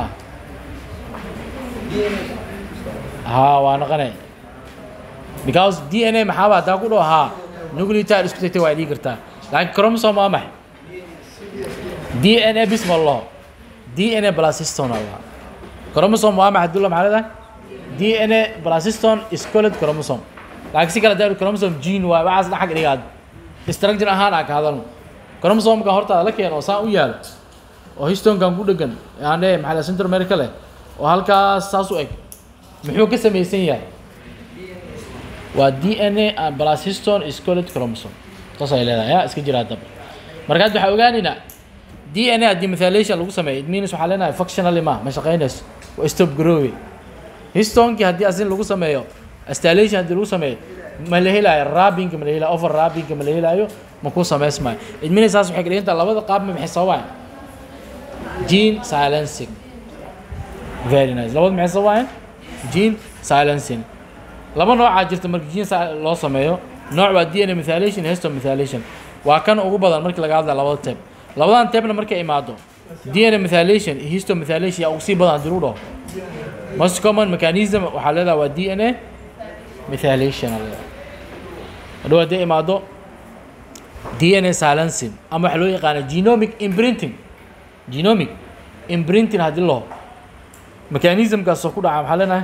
ha waa naqanay because d n a maxaaba hadaa ku dhaho haa nucleotide isku tagtay waa dhigi kartaa laakiin chromosome waa maxay d n a bis ma laho d n a plus histone aa lahaa chromosome waa maxay dulla maxaa leedahay d n a plus histone is called chromosome laakiin si kale hadaa chromosome gene waa waxaas dhan xag dhigaad structure ahaan aa ka hadalno chromosomeka hortaada la keeno oo saan u yaalo oo histonkan ku dhegan aan leeyahay maxaa central america leh oo halkaas saas u eg muxuu ka samaysan yahay waa d n a and plus histone is called chromosome saas ay leedahay ya iska jiraa daba marka hadda waxaa ogaanaynaa d n a haddii methylation lagu sameeyo it means waxaa leenahay functionally ma ma shaqaynayso waa stop growing histonekii haddii asin lagu sameeyo acetylation haddii lagu sameeyo ma la helaayo rabinka ma la helaayo over rabinka ma la helaayo ma ku samaysmayo it means saas waxay ka dhigan tahay labada qaab ma maxay sababaan gene silencing very nice labada maxay sababaan gene silencing laba noocaa jirta marka gene loo sameeyo nooc waa d n a methylation iyo histone methylation waa kan ugu badan markii laga hadlaya labada teb labadan tebna markay imaado d n a methylation iyo histone methylation yaa ugu sii badan haddii lagu dhaho most common mechanism waxaa leedaha waa d n a methylation aa leedaha hadhow hadday imaado d n a silencing ama waxaa loo yaqaana genomic imprinting genomic imprinting haddii laho mechanismkaasoo ku dhaca maxaa leenahay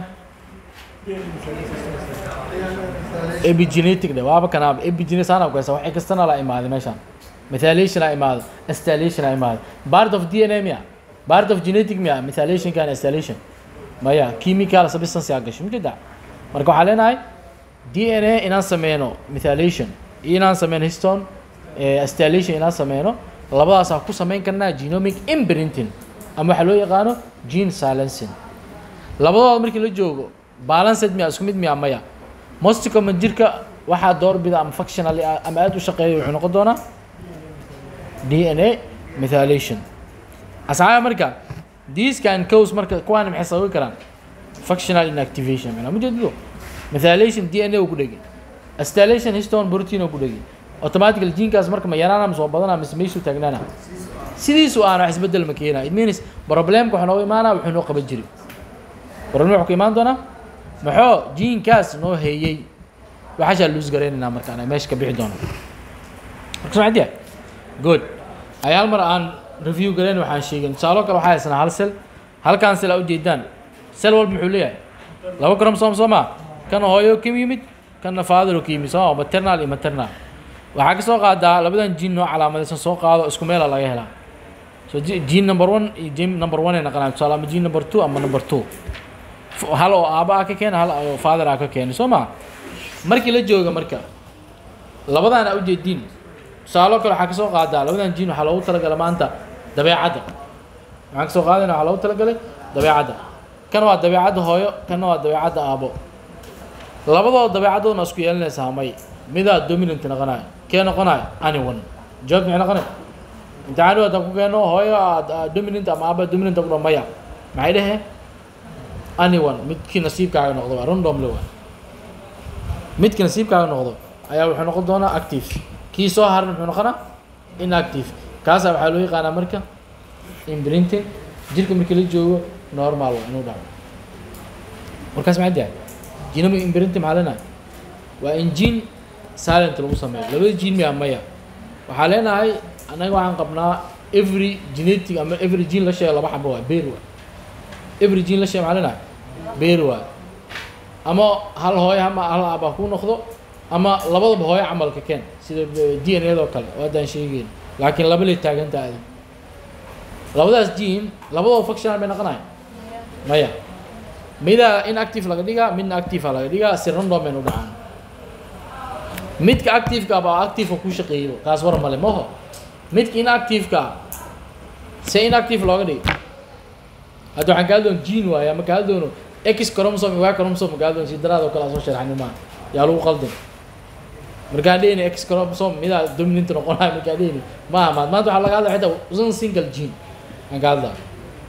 epigenetic dhe waaba kanaaba epigenetic saana kuyasa waxay kastana la imaaday meeshaan methylation a imaado acetylation a imaado part of d n a miya part of genetic miya methylation kan acetylation maya chemical substance yaa gasho mujeda marka waxaa leenahay d n a inaan sameyno methylation iyo inaan sameyno histone acetylation inaan sameyno labadaasaa ku sameyn karnaa genomic imprinting ama waxaa loo yaqaano gene silencing labadooda markii la joogo balanced miya isku mid miya maya most common jirka waxaa doorbida ama functionally ama aada u shaqeeya wuxuu noqon doonaa d n a methylation asxaaba marka these can cause marka kuwaana maxay sababi karaan functional inactivation macnaa mujeedido methylation d n a uu ku dhegay acetylation histone protein uu ku dhegay automatically genkaas marka ma yaraana mise waa badana mise meeshuu taagnaana sidiisu aana wax isbedel ma keenaa it means problemka waxaa nooga imaanaa wuxuu noo qaban jiray problem wuxuu ka imaan doonaa maxoo jiinkaas noo heeyey waxaashaa luus garaynaynaa marka ana meesha ka bixi doono marka sumcadiya good ay hal mar aan review garayn waxaan sheegin tusaalo kale waxaa haysanaa hal sel halkaan sel aa ujeedaan sel walba muxuu leeyahay laba chromosome soo maa kan hooyo ka yimid kana father ka yimi soo maternal iyo maternal waxaa ka soo qaadaa labadan gene noo calaamadaysan soo qaado isku meela laga helaa so ge- gene number one iyo gene number one ay naqanaan tusaale ama gene number two ama number two F- hal oo aaba ah ka keena hal oo father ah ka keena soo ma markii la jooga marka labadaan aa ujeediin tusaaloo kale waxaa ka soo qaadaa labadan gene waxaa loogu talagalay maanta dabeecadda waxaan ka soo qaadayna waxaa loogu talagalay dabeecadda kan waa dabeecadda hooyo kanna waa dabeecadda aabo labadooda dabeecadoodna isku yeelanaysaa may midaa dominant noqonayo kee noqonayo anyone jawaabta maxay noqonay imtixaan haddaan ku keeno hooyo aad aad dominant ama aaba dominant ku maya maxay dheheen anyone midkii nasiibkaaga noqdo waa randomly waa midkii nasiibkaaga noqdo ayaa wuxuu noqon doonaa active kii soo haran muxuu noqonaa inactive kaasaa waxaa loo yaqaanaa marka imprinting jirka markii la joogo normal waa inuu dhaco markaas maxaa dahay genomic imprinting maxaa leenahay waa in gene silent lagu sameeyo labada gene miyaa maya waxaa leenahay annaga waxaan qabnaa every genetic ama every gene la sheego laba xabo waa beer waa every gene la sheego maxaa leenahay beer waa ama hal hooyo ama hal aaba ku noqdo ama labadaba hooyo camalka keen sida d n a doo kale oo haddaan sheegeyn laakiin laba lay taaganta adig labadaas gene labadooda functional bay noqonayan maya midaa inactive laga dhigaa midna active laga dhigaa si random baynu dhacaan midka activeka baa activeka ku shaqeeyo kaas war male maho midka inactiveka se inactive looga dhigi hadda waxaan kaa doon gene waaye ama kaa doono x chromosome y chromosome kaa doon si daraadoo kale aan soo sharxani maa yaa lagu qaldin markaan dhehni x chromosome midaa dominant noqonayo markaan dhehni maaha maad maanta waxaa laga hadlaya xitaa usan single gene aan ka hadlaa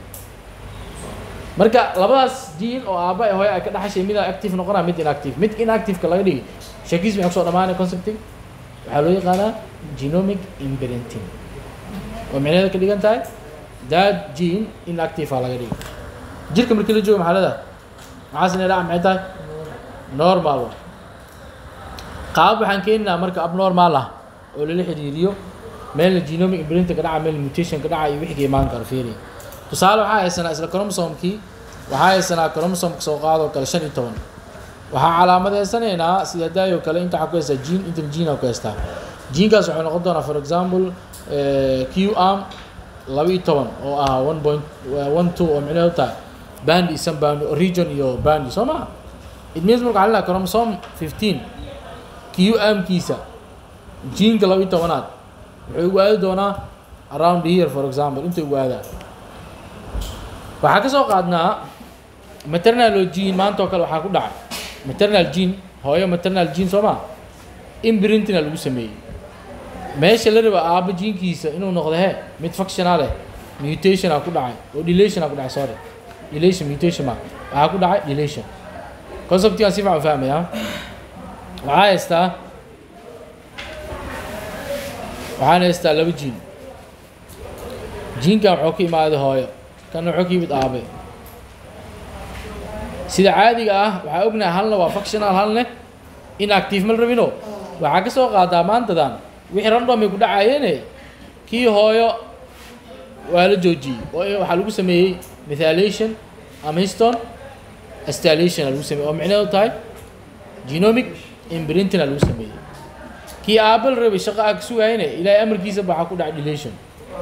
marka labadaas gene oo aaba ee hooyo ay ka dhaxashay midaa active noqonaa mid inactive mid inactiveka laga dhigi shakiis maxaa kusoo dhamaanay concepting waxaa loo yaqaanaa genomic imprinting oo micnaheeda ka dhigan tahay that gene inactive aa laga dhigi jirka markii la joogo maxaa leedahay maxaa sinay dhaca maxay tahay normal wa qaabab waxaan keeninaa marka abnormal ah oo lala xiriiriyo meelna genomic imprinting ka dhaca meelna mutation ka dhaca iyo wixii ka imaan karo fiiri tusaale waxaa haysanaa isla chromosomekii waxaa haysanaa chromosomka soo qaadoo kale shan iyo toban waxaa calaamadeysanaynaa sida daayoo kale inta waxaa ku haystaa gene intan gene aa ku haystaa genekaas wuxuu noqon doonaa for example q arm laba iyo toban oo ah one point one two oo micnaheedu tahay bandi isan bandi region iyo bandi soo maha it means marka waxaa lenahay chromosome fifteen q armkiisa geneka laba iyo tobanaad wuxuu ugu aadi doonaa around here for example inta ugu aadaa waxaa ka soo qaadnaa maternal gene maanta oo kale waxaa ku dhacay maternal gene hooyo maternal gene soo maa imprintina lagu sameeyey meesha la raba aaba jinkiisa inuu noqdo he mid functional eh mutation aa ku dhacay oo delation aa ku dhacay sorry delation mutation ma waxaa ku dhacay delation conceptigaan si fiican u fahmaya waxaa haystaa waxaan haystaa laba jin jinkan wuxuu ka imaaday hooyo kana wuxuu ka yimid aabe sida caadiga ah waxaa ognahay halna waa functional halne inactive mal rabino waxaa ka soo qaadaa maantadan wixii random ay ku dhacayeene kii hooyo waa la joojiyey oo waxaa lagu sameeyey methylation ama histon stylation aa lagu sameeyey oo micnaheedu tahay genomic imprinting aa lagu sameeyey kii aabal rabay shaqo aa ka sugayene ilaahay amarkiisa ba waxaa ku dhacay delation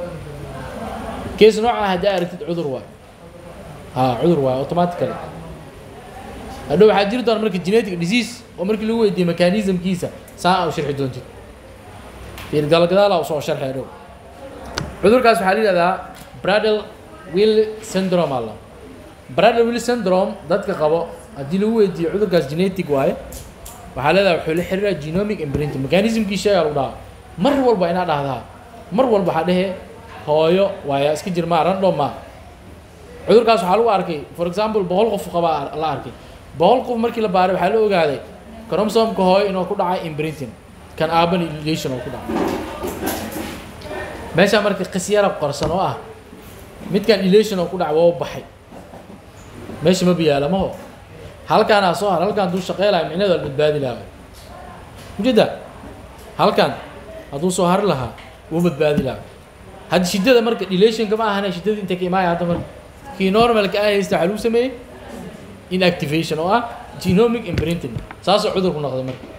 case nooca haddaa aragtid cudur waay ha cudur waay automatically hadhow waxaa jiri doona marka genetic disease oo markii lagu weydiiye mechanismkiisa saa aa u sharxi doontid fiir galgadaala usoo sharxi hadhow cudurkaas waxaa la yihahdaa bradel will syndrome alla bradel will syndrome dadka qabo haddii lagu weydiiyo cudurkaas genetic waaye waxaa leedahay wuxuu la xiriiraa genomic imprinting mechanismkii sheegaa lagu dhahaa mar walba inaa dhahdaa mar walba waxaa dhehe hooyo waaya iska jir maa random maa cudurkaas waxaa lagu arkay for example boqol qof qabaa la arkay boqol qof markii la baaray waxaa la ogaaday chromosomka hooyo inuu ku dhacay imprinting kan aaban relation oo ku dhacay meeshaa marka qisyara qorsan oo ah midkan relation oo ku dhacay waa u baxay meesha ma biyaala maho halkaanaa soo har halkaan hadduu shaqeylayo micnaheedu waa badbaadi lahaa mujeda halkan hadduu soo hari lahaa wuu badbaadi lahaa hadda shiddada marka relationka ma ahane shiddada inta ka imaaya hadda marka kii normalka ah haysta waxaa lagu sameeyey inactivation oo ah genomic imprinting saasoo cudurku noqday marka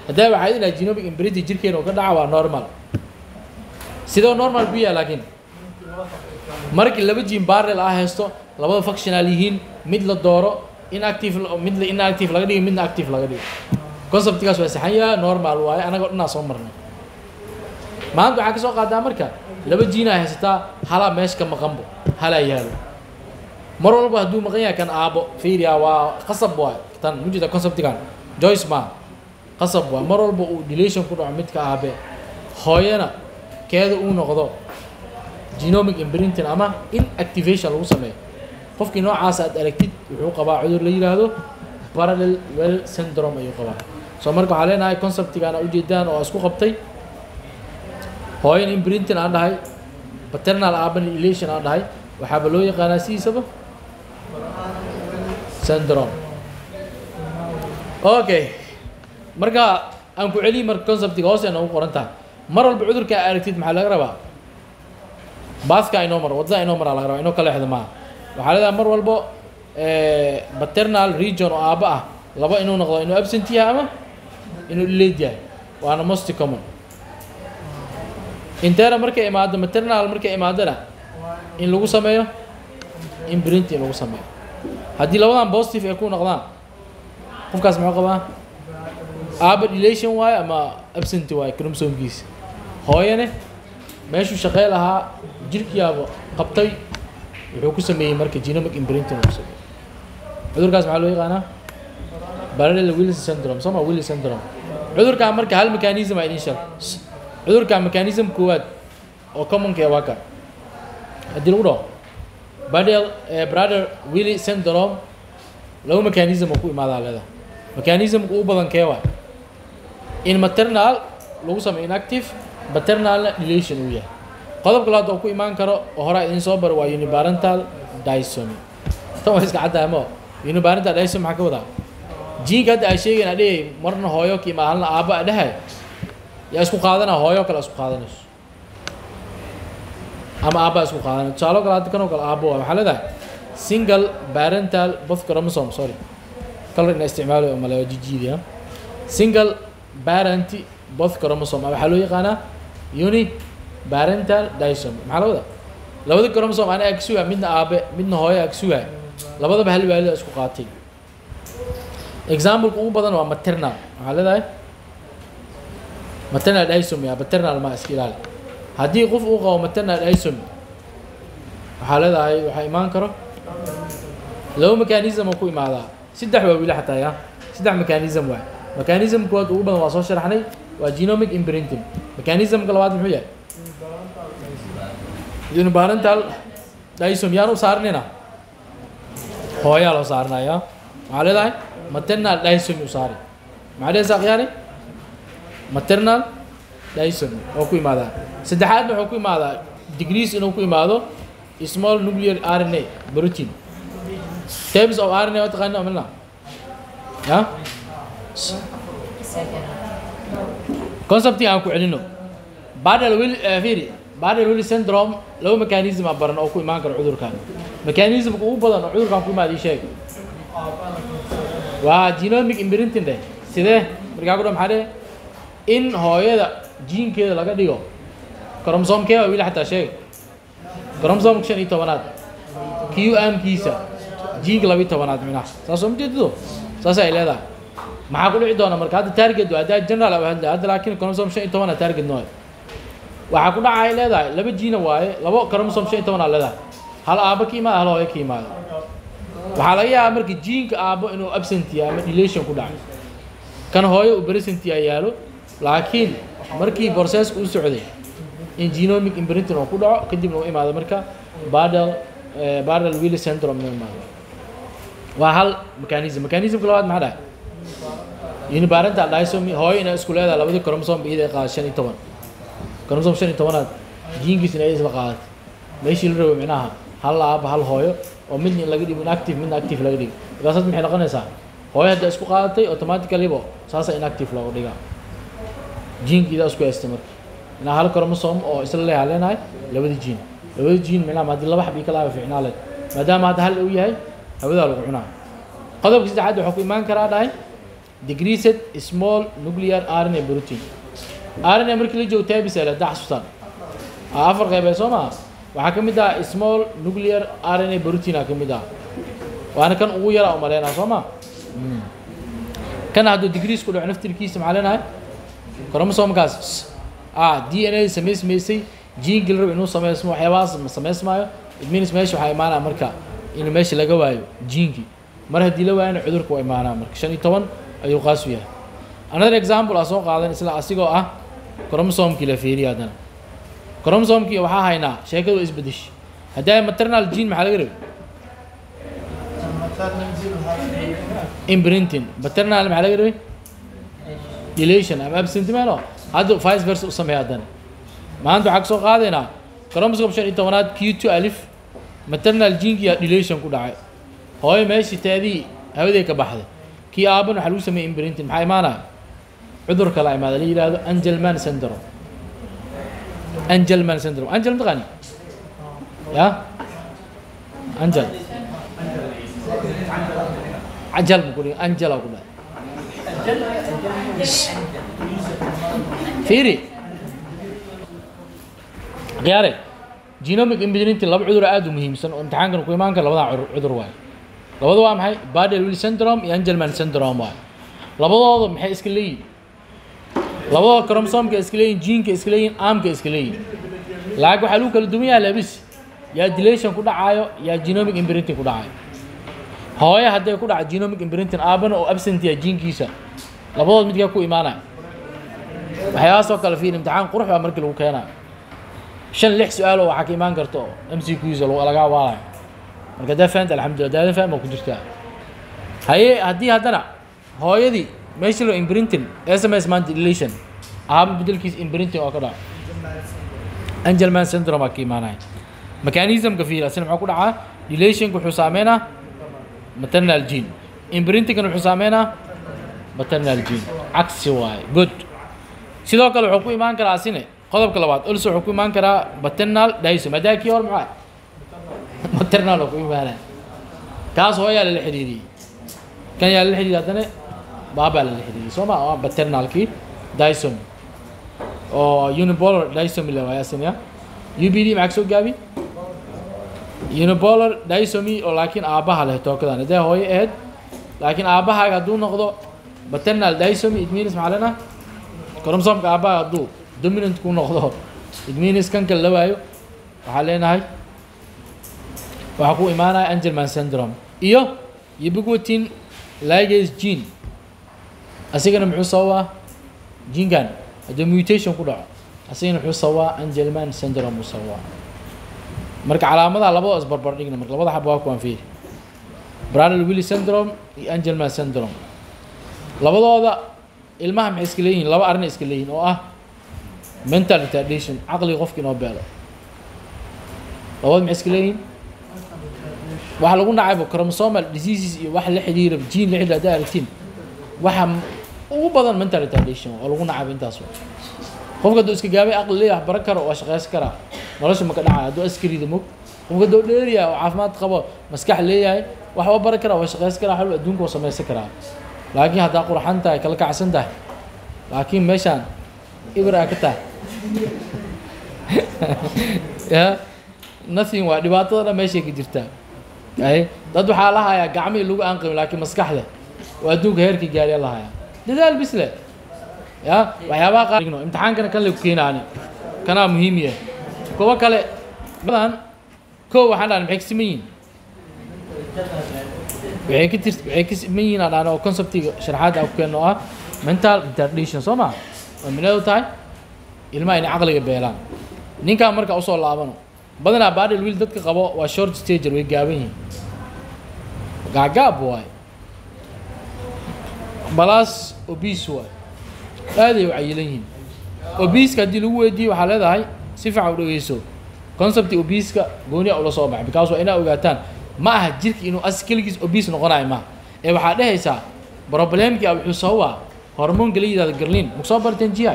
haddaa waxaad inaad genomic imprinting jirkeena uu ka dhaca waa normal sidoo normal bu yahay laakiin markii laba gene barrel ah haysto labada functional yihiin mid la dooro inactive mid la inactive laga dhigo midna active laga dhigo conceptgaas waa saxan yahay normal waaye anagoo dhanaa soo marnay maanta waxaa ka soo qaadaa marka laba jiinaa haysataa halaa meesha ka maqanbo halaa yaalo mar walba hadduu maqan yahay kan aabo fiiriya waa qasab waay tan mujida conceptigan joyce ma qasab waay mar walba uu delation ku dhaco midka aabe hooyana keeda uu noqdo genomic imprinting ama inactivation lagu sameeyo qofkii noocaas aad aragtid wuxuu qabaa cudur la yidhaahdo parallel well syndrome ayuu qabaa soo marka waxaa leenahay conceptigan aa ujeedaan oo isku qabtay hooyan imprinting aan dhahay paternal urban elation aan dhahay waxaaba loo yaqaanaa sidiisaba syndrome okay marka aan ku celiyi marka conceptiga hoos ay noogu qoran tahay mar walba cudurka aa aragtid maxaa laga rabaa baaska inoo maro waddada inoo maraa laga rabaa inoo ka leexda maaha waxaa leedahay mar walbo paternal region oo aabba ah laba inuu noqdo inuu absent yahay ama inuu delayed yahay waana most common intera markay imaado maternal markay imaadona in lagu sameeyo imprinting lagu sameeyo haddii labadan positive ay ku noqdaan qofkaas muxuu qabaa aaba delation waayo ama absent waayo chromosomkiisa hooyane meeshuu shaqey lahaa jirkiyaaba qabtay wuxuu ku sameeyey marka genomic imprinting lagu sameeyey cudurkaas maxaa loo yaqaanaa parallel willis syndrome soma willis syndrome cudurkaa marka hal mechanism aa idin sheeg cudurka mechanism koowaad oo commonka waa ka haddii lagu dhaho badel brother willy syndrome laba mechanism oo ku imaadaa leedahay mechanismka ugu badan kee waay in maternal lagu sameeyo inactive paternalna delation uu yahay qodobka labaad oo ku imaan karo oo horaa idin soo baro waa uniparental dysomy tan waa iska caddahay mo uniparental dysomy maxaa ka wadaa jiinka hadda ay sheegayn adhigay marna hooyo ka imaa halna aabba a dhahay yaa isku qaadana hooyo kale isku qaadanayso ama aabbaa isku qaadanay tusaalo kale hadda kanoo kale aabbo waa waxaa leedahay single parental both chromosome sorry color ina isticmaalo oo male jijiidiya single parent both chromosome waxaa loo yaqaanaa uni parental dysomy maxaa la wadaa labada chromosome ana ag sugaa midna aabe midna hooyo ag sugaa labadaba hal waalida isku qaatay exampleka ugu badan waa maternal waxaa leedahay maternal dysomy ah paternal ma iska ilaali haddii qof uu qabo maternal dysomy waxaa leedahay waxaa imaan karo laba mechanism oo ku imaadaa saddex waa wili xataa ya saddex mechanism waay mechanism koowaad ugu badan waa soo sharaxnay waa genomic imprinting mechanismka labaad muxuu yahay uniparental dysomy yaan u saarnina hooyaa loo saarinaya waxaa leedahay maternal dysomy u saari maxaa dhehaysaa khiyaani maternal dysomy oo ku imaadaa saddexaadna wuxuu ku imaadaa degrees inuu ku imaado small nuclear rna protein types of rna waa taqaani amilna ya concepting aan ku celino badal will firi badal will syndrome laba mechanism a baran oo ku imaan karo cudurkan mechanismka ugu badan oo cudurkan ku imaada ii sheeg waa genomic imprinting dheh sidee markaa ku dha maxaa dheh in hooyada jiinkeeda laga dhigo cromosomkee waa wili xataa sheeg cromosomka shan iyo tobanaad q amkiisa jiinka laba iyo tobanaad minaha saasoo ma jeedido saas ay leedahay maxaa ku dhici doona marka hadda target waa hadda general aba hadda hadda laakiin chromosome shan iyo tobana target nooy waxaa ku dhaca ay leedahay laba jiina waaye labo chromosome shan iyo tobanaa leedahay hal aabo ka imaada hal hooyo ka imaada waxaa laga yaabaa marka jiinka aabo inuu absent yahay ama delation ku dhacay kan hooyo uu present yahay yaalo laakiin markii processka u socday in genomic imprinting oo ku dhaco kadibna u imaado marka badal badal willi syndrome inuu imaado waa hal mechanism mechanismka labaad maxaa dhahay uniparental dysomy hooyo inay isku leedahay labadii chromosome iyada ay qaada shan iyo toban chromosome shan iyo tobanaad jiinkiis inay isla qaadatay meeshii la rabo micnaha hal aaba hal hooyo oo midna in laga dhigo inactive midna active laga dhigo markaasaad maxay noqonaysaa hooyo hadda isku qaadatay automaticallybo saasa inactive looga dhigaa jiinkiida isku haystay marka inaa hal chromosome oo isla leeyaha leenahay labada jiin labada jiin micnaha haddii laba xab ii kalaaba fiicnaa leed maadaama hadda hal uu yahay hawadaa lagu cunaa qodobka saddexaad waxaa ku imaan karaa dhahay decreased small nuclear rna protein rna markii la joogo tabis ele haddaa xasuustaan aa afar qeybee soo maa waxaa ka mid ah small nuclear rna protein aa ka mid ah waana kan ugu yara umaleynaa soo ma kana hadduu degrees ku dhaco naftirkiisa maxaa leenahay chromosomkaas ah d n a samaysmaysay gene gil rab inuu samaysmo waxyaabahaas ma samaysmaayo it means meesha waxaa imaanaya marka in meesha laga waayo jiinkii mar haddii la waayana cudurka waa imaanaa marka shan iyo toban ayuu qaasu yahay another example aa soo qaadan isla asigoo ah chromosomkii la fiiriya haddana chromosomkii waxaa haynaa sheekadu waa isbedeshay haddii ay maternal gene maxaa laga rabay imprinting paternal maxaa laga rabay deletion ama absent melo hadda vice versa u sameeya haddana maanta waxaa kasoo qaadaynaa chromosome shan iyo tobanaad q two alif maternal genki yaa deletion ku dhacay hooyo meeshii taadii hawadee ka baxday kii aaban waxaa lagu sameeyey imprinting maxaa imaanaya cudur kala imaada la yidhaahdo angelman syndrome angelman syndrome angel mataqaani ya angel ajal buu ku dhihi angela ku dhahay fiiri khiyaare genomic imprinting laba cudur aad u muhiimsan oo imtixaankan ku imaan kara labadaa cudur cudur waayo labada waa maxay Bardet Biedl syndrome iyo Angelman syndrome waayo labadooda maxay iska leeyihin labadooda chromosomka iska leeyihin geneka iska leeyihin armka iska leeyihin laakiin waxaa lagu kala duwan yahay labis yaa deletion ku dhacaayo yaa genomic imprinting ku dhacayo hooyo hadday ku dhaco genomic imprinting aabana oo absent yahay genkiisa labadood midkaa ku imaanaya waxyaabahaasoo kale fiir imtixaan qurux baa markii lagu keenayo shan lix su-aaloo waxaa ka imaan karta oo m c qsa laga waalayo marka daa fahamta alxamdulillah daadan faham baa ku jirtaa haye haddii haddana hooyadii meeshii loo imprinting s m s man deletion aaba bedelkiisa imprinting oo ka dhaco angelman syndrome aa ka imaanaya mechanismka fiir asina maxaa ku dhacaa deletionka wuxuu saameynaa maternal gene imprintingkan wuxuu saameynaa maternal gene cagsi waaye good sidoo kale wuxuu ku imaan karaa asine qodobka labaad also wuxuu ku imaan karaa maternal dysom haddaa kii hor maxaa maternal oo ku imaanaya kaas hooyaa lala xiriiriyey kan yaa lala xiriiriyey haddana baabaa lala xiriiriyey soo ma waa maternalkii dysom oo unipolar dysom la waaye asina u b d maxaa soo gaabi unipolar dysomy oo laakiin aabbaha leh tookadan haddee hooyo ahayd laakiin aabbahaaga hadduu noqdo maternal dysomy it means maxaa leenaha chromosomka aabbaha hadduu dominant ku noqdo it means kan kale la waayo waxaa leenahay waxaa ku imaanaya angelman syndrome iyo ubiquitin ligase gene asigana muxuu sababaa jinkan hadduu mutation ku dhaco asigana muxuu sababaa angelman syndrome uu sababaa marka calaamadaha labadoo isbarbar dhigna marka labada xaba waa kuwaan fiiri Brandel Willi syndrome iyo Angelman syndrome labadooda ilmaha maxay iska leeyihiin laba arrin iska leeyihiin oo ah mental retardation caqliga qofka inoo beelo labada maxay iska leeyihiin waxa lagu nacayba chromosomal diseases iyo wax la xiriira gene la xiriira haddaa aragtiin waxa ugu badan mental retardation oo lagu nacayba intaas wa qofka hadduu iska gaabay aqli leeyahay wax baran karo waa shaqaysan karaa nolosha ma ka dhacaya hadduu askariida mog qofka hadduu dheeriyahay oo caafimaad qabo maskax leeyahay wax waa baran karaa waa shaqaysan karaa xalul adduunka waa samaysan karaa laakiin haddaa qurxan tahay kala kacsan tahay laakiin meeshaan ibir aa ka tahay ya nothing waa dhibaatada dhan meeshay ka jirtaa ay dad waxaa la hayaa gacmihii lagu aanqamin laakiin maskaxda oo adduunka heerkii gaariya la hayaa dadaal bisle ya waxyaabaha qaar imtixaankana kan lagu keenaani kanaa muhiim yahay kuwa kale badan kow waxaan dhahan maxay ka siman yihiin waxay ka tir waxay ka siman yihiin aan dhahan oo conceptiga sharaxaadda aan ku keenno oo ah mental retardation soo ma oo mineedu tahay ilmaha inay caqliga beelaan ninkaa marka usoo laabano badanaa baadhil wiil dadka qabo waa short stager way gaaban yihiin gaagaab waaye balaas obese waaye aaday u cayilan yihiin obiska haddii lagu weydiiyo waxaa leedahay si fiican u dhegeyso concepti obiska gooniya ula soo baxay because waa inaa ogaataan ma aha jirka inuu as keligiis obis noqonayo maaha ee waxaa dhehaysaa problemkii a wuxuu sababaa hormoonka la yidhahdo garlin maku soo barteen gi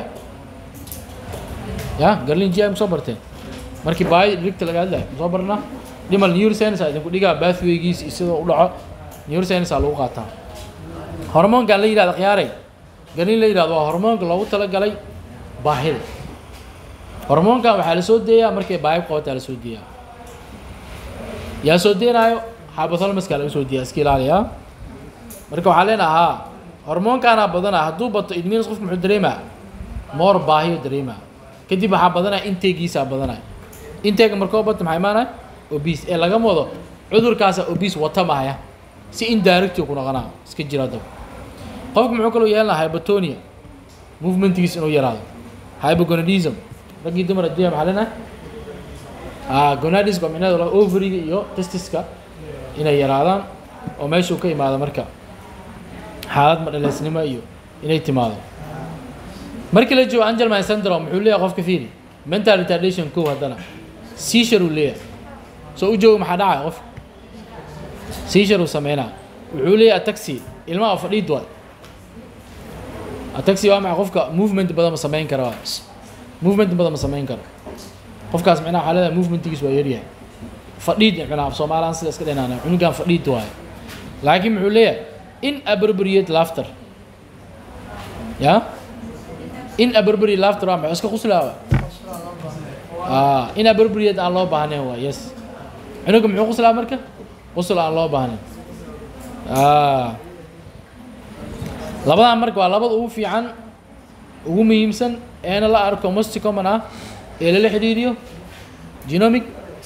ya garlin gi maku soo barteen markii baayo dhigta laga hadlayo masoo barnaa dhimal neuroscience a idinku dhigaa bathwaygiis iyo sidoo u dhaco neuroscience aa lagu qaataa hormoonkan la yidhahdo khiyaaray galin la yidhahdo waa hormoonka loogu talagalay baahida hormoonkan waxaa la soo deeyaa markay baahi ku qabataa la soo deeyaa yaa soo deenaayo hypothalamuskaa laga soo deeyaa iska ilaaliyaa marka waxaa leenaha haa hormoonkaanaa badanaa hadduu bato it means qofku muxuu dareemaa moor baahiyo dareemaa kadib waxaa badanaya inteegiisaa badanaya inteega markoo bato maxaa imaanaya obese ee lagama wado cudurkaasa obese wata mahaya si indirecti ku noqonaa iska jira dab qofku muxuu kaloo yeelan lahaa hypotonia movementgiis inuu yaraado hypogonadism raggii dumar adduunya maxaa leenahay ah gonadism waa micnaheedu waa ovariga iyo testiska inay yaraadaan oo meeshuu ka imaado marka xaalad madhaleysnimo iyo inay timaado markii la joogo angelman syndrome muxuu leeyahay qofka fiiri mental retardation kow haddana seizure uu leeyahay soo u joogo maxaa dhacaya qof seizure uu sameynaa wuxuu leeyahay ataxi ilmaha fadhiid waay ataxi waa maxay qofka movement badan ma samayn kara waa movement badan ma samayn karo qofkaas micnaha waxaa leedahay movementgiis waa yaryahay fadhiid micnaha soomaaliyan sida iska dhinaana cunugan fadhiid waaye laakiin muxuu leeyahay inappropriate laughter ya inappropriate laughter waa maxay iska quslaa ah inappropriate aan loo baahnayn waa yes cunuga muxuu quslaa marka qusl aan loo baahnayn ah labadan marka waa labada ugu fiican ugu muhiimsan eena la arko most common ah ee lala xidhiiriyo genomic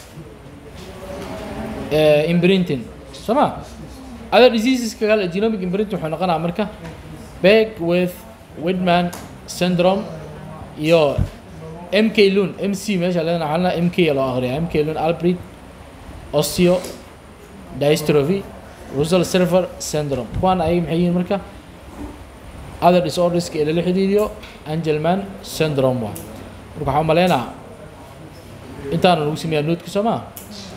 imprinting soo ma other diseaseska kale genomic imprinting wuxuu noqonaa marka beg with widman syndrome iyo mk lun mc meesha leedana waxaa leedahay mk loo akhriyaa mk lun albrecht osteo dystrophy russell silver syndrome kuwaan ayaga maxay yihiin marka other disorderska ee lala xidhiiriyo angelman syndrome waa marka waxaa umaleynaa intaana lagu sameeyaa noodka soo maa